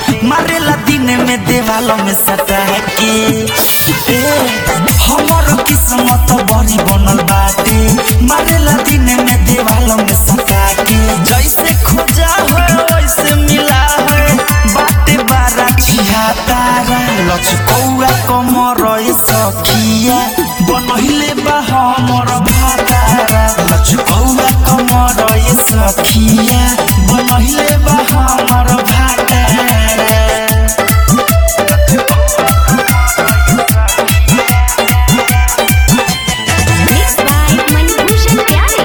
मारेला दिन में देवालों में सटा के ए, हमर किस्मत बड़ी बनल बाटे मारेला दिन में देवालों में सटा के जैसे खोजा है वैसे मिला है बाटे बारा छिया तारा लचकौआ कमर ए सखिया बनहिले बा हमर भातारा लचकौआ कमर ए सखिया बनहिले बा हमर भातारा Mixed by Manibhushan Pyare.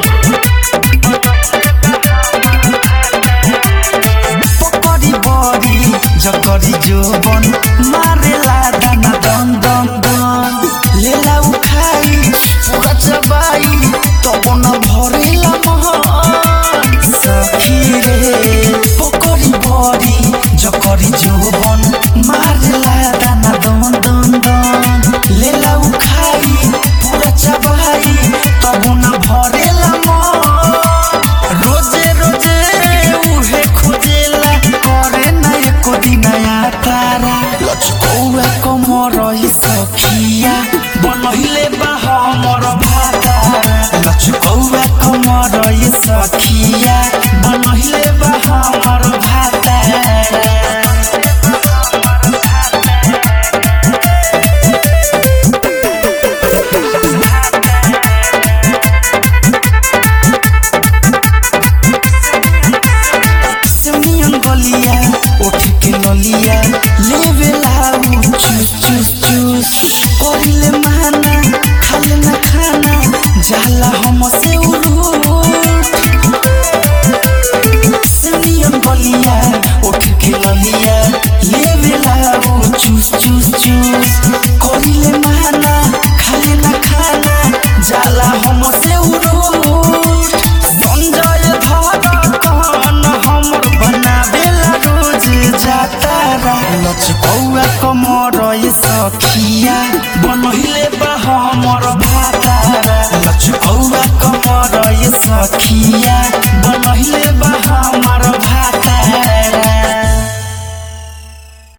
पकड़ी बड़ी जकरी जोबन मारेला दाना दन दन दन लेला उठाई पूरा चबाई तब न भरेला महन सखी रे पकड़ी बड़ी जकरी जोबन मारेला दाना दन दन दन लेला उखाई पूरा चबाई तब न भरेला मन रोजे रोजे उहे खोजेला करे ना एको दिनया तारा लचकौआ कमर ई सखिया बनहिले बा हमर भातारा लचकौआ कमर ई सखिया बनहिले बा हमर भातारा सिमियन गलिया उठ के ललिया लेवेला उ चूस चूस चूस करिले माना खाले ना खाना जाला हम से उरूट सिमियन गलिया उठ के ललिया लेवेला उ चूस चूस चूस करिले माना खाले ना खाना जाला हम से उरूट संजय धड़कन हमर बनावेला रोज जातारा लचकौआ कमर ए सखिया बनहिले बा हमर भातारा लचकौआ कमर ए सखिया बनहिले बा हमर भातारा